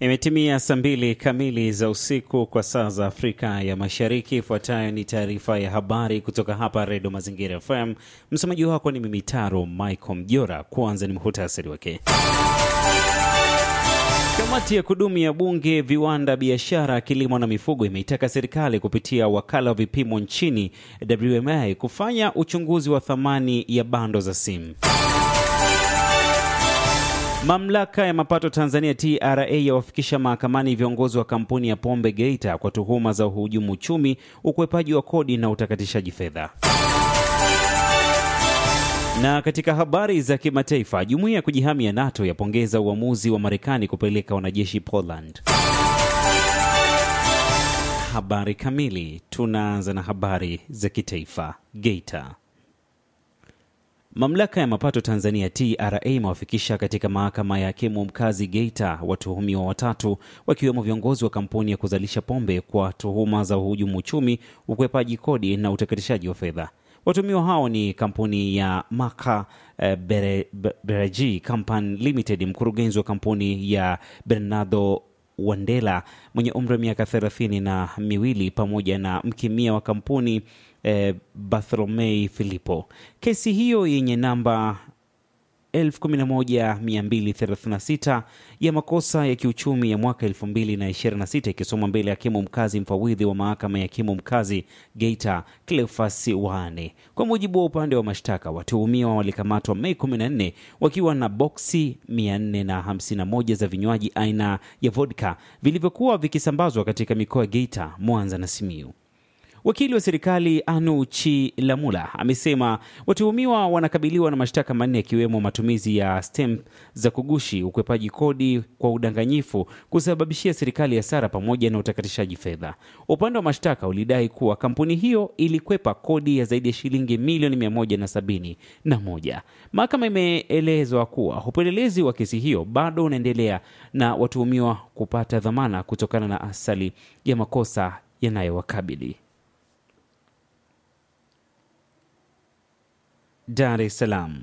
Imetimia saa mbili kamili za usiku kwa saa za Afrika ya Mashariki. Ifuatayo ni taarifa ya habari kutoka hapa Redio Mazingira FM. Msomaji wako ni mimi Taro Michael Mjora. Kwanza ni muhutasari wake. Kamati ya kudumu ya Bunge, viwanda, biashara, kilimo na mifugo imeitaka serikali kupitia wakala wa vipimo nchini WMA kufanya uchunguzi wa thamani ya bando za simu. Mamlaka ya mapato Tanzania TRA yawafikisha mahakamani viongozi wa kampuni ya pombe Geita kwa tuhuma za uhujumu uchumi, ukwepaji wa kodi na utakatishaji fedha. Na katika habari za kimataifa, jumuiya ya kujihami ya NATO yapongeza uamuzi wa Marekani kupeleka wanajeshi Poland. Habari kamili. Tunaanza na habari za kitaifa. Geita. Mamlaka ya mapato Tanzania TRA imewafikisha katika mahakama ya hakimu mkazi Geita watuhumiwa watatu wakiwemo viongozi wa kampuni ya kuzalisha pombe kwa tuhuma za uhujumu uchumi, ukwepaji kodi na utakatishaji wa fedha. Watuhumiwa hao ni kampuni ya Maka eh, Bere, Bereji Company Limited, mkurugenzi wa kampuni ya Bernardo Wandela mwenye umri wa miaka thelathini na miwili pamoja na mkemia wa kampuni eh, Bartholomei Filipo. Kesi hiyo yenye namba 11236 ya makosa ya kiuchumi ya mwaka 2026 ikisomwa mbele ya hakimu mkazi mfawidhi wa mahakama ya hakimu mkazi Geita Cleophas Wane. Kwa mujibu wa upande wa mashtaka, watuhumiwa walikamatwa Mei 14 wakiwa na boksi 451 za vinywaji aina ya vodka vilivyokuwa vikisambazwa katika mikoa ya Geita, Mwanza na Simiyu. Wakili wa serikali Anu Chilamula amesema watuhumiwa wanakabiliwa na mashtaka manne yakiwemo matumizi ya stamp za kugushi, ukwepaji kodi kwa udanganyifu, kusababishia serikali hasara pamoja na utakatishaji fedha. Upande wa mashtaka ulidai kuwa kampuni hiyo ilikwepa kodi ya zaidi ya shilingi milioni mia moja na sabini na moja. Mahakama imeelezwa kuwa upelelezi wa kesi hiyo bado unaendelea na watuhumiwa kupata dhamana kutokana na asali ya makosa yanayowakabili. Dar es Salaam.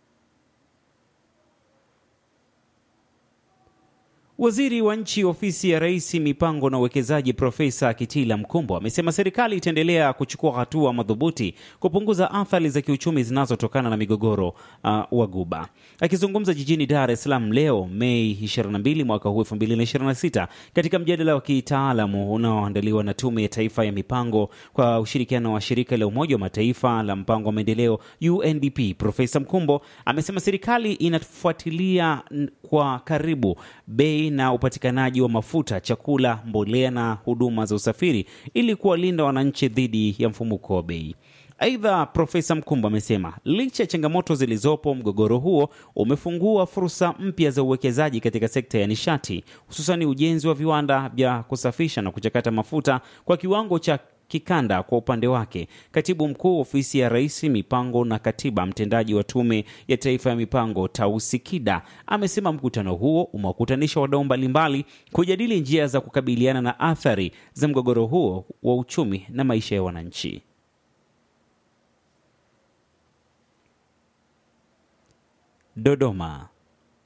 Waziri wa Nchi, Ofisi ya Rais, Mipango na Uwekezaji, Profesa Kitila Mkumbo amesema serikali itaendelea kuchukua hatua madhubuti kupunguza athari za kiuchumi zinazotokana na migogoro uh, wa Ghuba. Akizungumza jijini Dar es Salaam leo Mei 22 mwaka huu 2026 katika mjadala wa kitaalamu unaoandaliwa na Tume ya Taifa ya Mipango kwa ushirikiano wa Shirika la Umoja wa Mataifa la Mpango wa Maendeleo UNDP, Profesa Mkumbo amesema serikali inafuatilia kwa karibu bei na upatikanaji wa mafuta, chakula, mbolea na huduma za usafiri ili kuwalinda wananchi dhidi ya mfumuko wa bei. Aidha, Profesa Mkumbo amesema licha ya changamoto zilizopo, mgogoro huo umefungua fursa mpya za uwekezaji katika sekta ya nishati, hususani ujenzi wa viwanda vya kusafisha na kuchakata mafuta kwa kiwango cha kikanda. Kwa upande wake, katibu mkuu ofisi ya Rais mipango na katiba mtendaji wa Tume ya Taifa ya Mipango Tausi Kida amesema mkutano huo umewakutanisha wadau mbalimbali kujadili njia za kukabiliana na athari za mgogoro huo wa uchumi na maisha ya wananchi. Dodoma.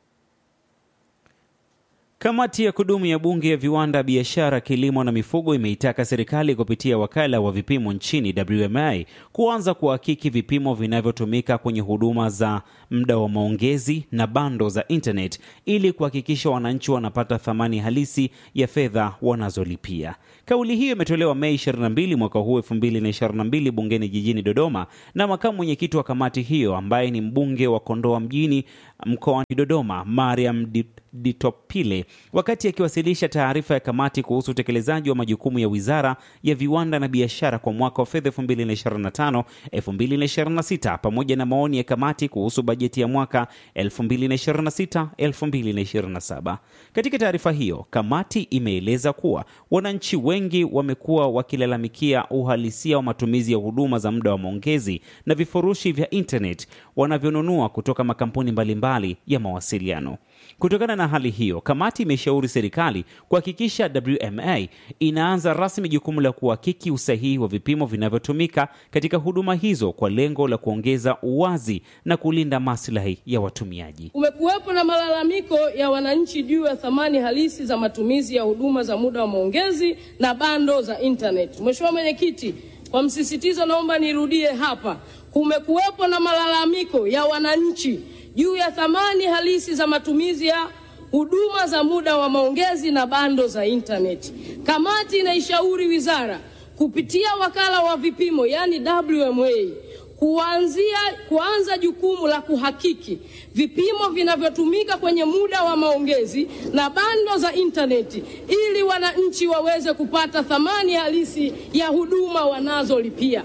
Kamati ya kudumu ya Bunge ya Viwanda, Biashara, Kilimo na Mifugo imeitaka serikali kupitia wakala wa vipimo nchini WMA kuanza kuhakiki vipimo vinavyotumika kwenye huduma za muda wa maongezi na bando za internet ili kuhakikisha wananchi wanapata thamani halisi ya fedha wanazolipia. Kauli hiyo imetolewa Mei 22 mwaka huu 2022 bungeni jijini Dodoma na makamu mwenyekiti wa kamati hiyo ambaye ni mbunge wa Kondoa mjini mkoani Dodoma, Mariam Ditopile wakati akiwasilisha taarifa ya kamati kuhusu utekelezaji wa majukumu ya Wizara ya Viwanda na Biashara kwa mwaka wa fedha 2025 2026 pamoja na maoni ya kamati kuhusu bajeti ya mwaka 2026 2027. Katika taarifa hiyo, kamati imeeleza kuwa wananchi wengi wamekuwa wakilalamikia uhalisia wa matumizi ya huduma za muda wa maongezi na vifurushi vya internet wanavyonunua kutoka makampuni mbalimbali ya mawasiliano. Kutokana na hali hiyo, kamati imeshauri serikali kuhakikisha WMA inaanza rasmi jukumu la kuhakiki usahihi wa vipimo vinavyotumika katika huduma hizo kwa lengo la kuongeza uwazi na kulinda maslahi ya watumiaji. Kumekuwepo na malalamiko ya wananchi juu ya thamani halisi za matumizi ya huduma za muda wa maongezi na bando za internet. Mheshimiwa Mwenyekiti, kwa msisitizo naomba nirudie hapa. Kumekuwepo na malalamiko ya wananchi juu ya thamani halisi za matumizi ya huduma za muda wa maongezi na bando za intaneti. Kamati inaishauri wizara kupitia wakala wa vipimo yani WMA kuanzia kuanza jukumu la kuhakiki vipimo vinavyotumika kwenye muda wa maongezi na bando za intaneti ili wananchi waweze kupata thamani halisi ya huduma wanazolipia.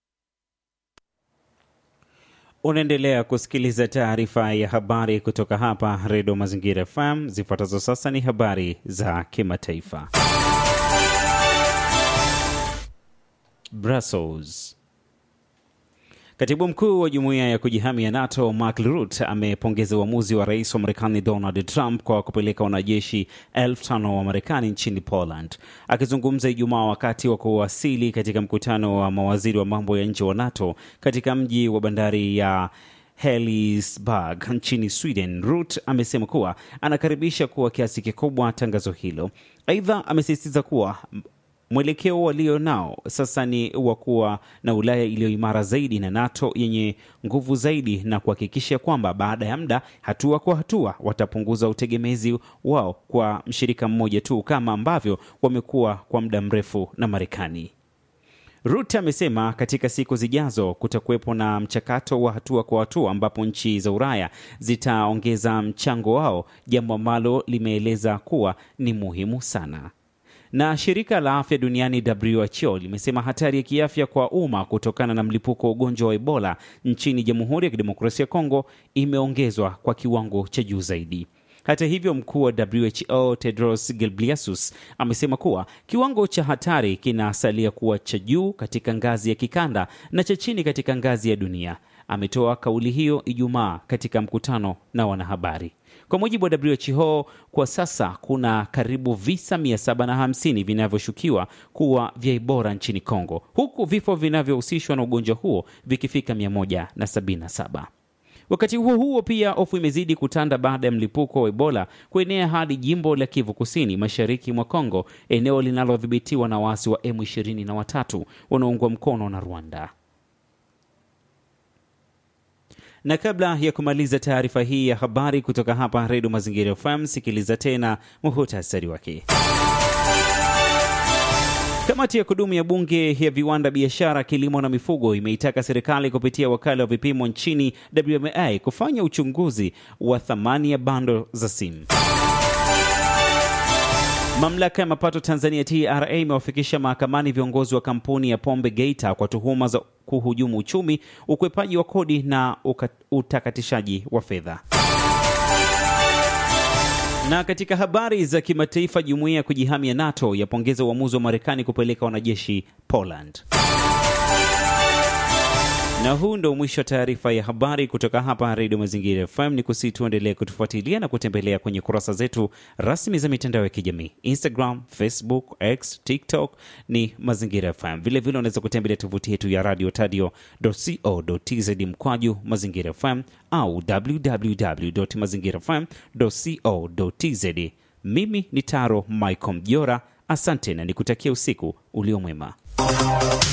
Unaendelea kusikiliza taarifa ya habari kutoka hapa Redio Mazingira FM. Zifuatazo sasa ni habari za kimataifa. Brussels. Katibu mkuu wa jumuiya ya kujihami ya NATO Mark Rutte amepongeza uamuzi wa rais wa Marekani Donald Trump kwa kupeleka wanajeshi elfu tano wa Marekani nchini Poland. Akizungumza Ijumaa wakati wa kuwasili katika mkutano wa mawaziri wa mambo ya nje wa NATO katika mji wa bandari ya Helsingborg nchini Sweden, Rutte amesema kuwa anakaribisha kuwa kiasi kikubwa tangazo hilo. Aidha, amesisitiza kuwa mwelekeo walio nao sasa ni wa kuwa na Ulaya iliyo imara zaidi na NATO yenye nguvu zaidi, na kuhakikisha kwamba baada ya muda, hatua kwa hatua, watapunguza utegemezi wao kwa mshirika mmoja tu kama ambavyo wamekuwa kwa muda mrefu na Marekani. Rutte amesema katika siku zijazo kutakuwepo na mchakato wa hatua kwa hatua ambapo nchi za Ulaya zitaongeza mchango wao, jambo ambalo limeeleza kuwa ni muhimu sana na shirika la afya duniani WHO limesema hatari ya kiafya kwa umma kutokana na mlipuko wa ugonjwa wa Ebola nchini Jamhuri ya Kidemokrasia ya Kongo imeongezwa kwa kiwango cha juu zaidi. Hata hivyo, mkuu wa WHO Tedros Ghebreyesus amesema kuwa kiwango cha hatari kinasalia kuwa cha juu katika ngazi ya kikanda na cha chini katika ngazi ya dunia. Ametoa kauli hiyo Ijumaa katika mkutano na wanahabari. Kwa mujibu wa WHO, kwa sasa kuna karibu visa 750 vinavyoshukiwa kuwa vya Ebola nchini Kongo, huku vifo vinavyohusishwa na ugonjwa huo vikifika 177. Wakati huo huo, pia hofu imezidi kutanda baada ya mlipuko wa Ebola kuenea hadi jimbo la Kivu Kusini, mashariki mwa Kongo, eneo linalodhibitiwa na waasi wa M23 wanaoungwa mkono na Rwanda. Na kabla ya kumaliza taarifa hii ya habari kutoka hapa Redio Mazingira FM, sikiliza tena muhutasari wake. Kamati ya kudumu ya Bunge ya Viwanda, Biashara, Kilimo na Mifugo imeitaka serikali kupitia wakala wa vipimo nchini WMA kufanya uchunguzi wa thamani ya bando za simu. Mamlaka ya mapato Tanzania TRA imewafikisha mahakamani viongozi wa kampuni ya pombe Geita kwa tuhuma za kuhujumu uchumi, ukwepaji wa kodi na utakatishaji wa fedha. Na katika habari za kimataifa, jumuiya ya kujihami ya NATO yapongeza uamuzi wa Marekani kupeleka wanajeshi Poland. Na huu ndo mwisho wa taarifa ya habari kutoka hapa Redio Mazingira FM. Ni kusi tuendelee kutufuatilia na kutembelea kwenye kurasa zetu rasmi za mitandao ya kijamii Instagram, Facebook, X, TikTok ni Mazingira FM. Vilevile unaweza kutembelea tovuti yetu ya radio tadio co tz mkwaju Mazingira FM au www mazingira fm co tz. Mimi ni Taro Michael Mjora, asante na nikutakia usiku uliomwema.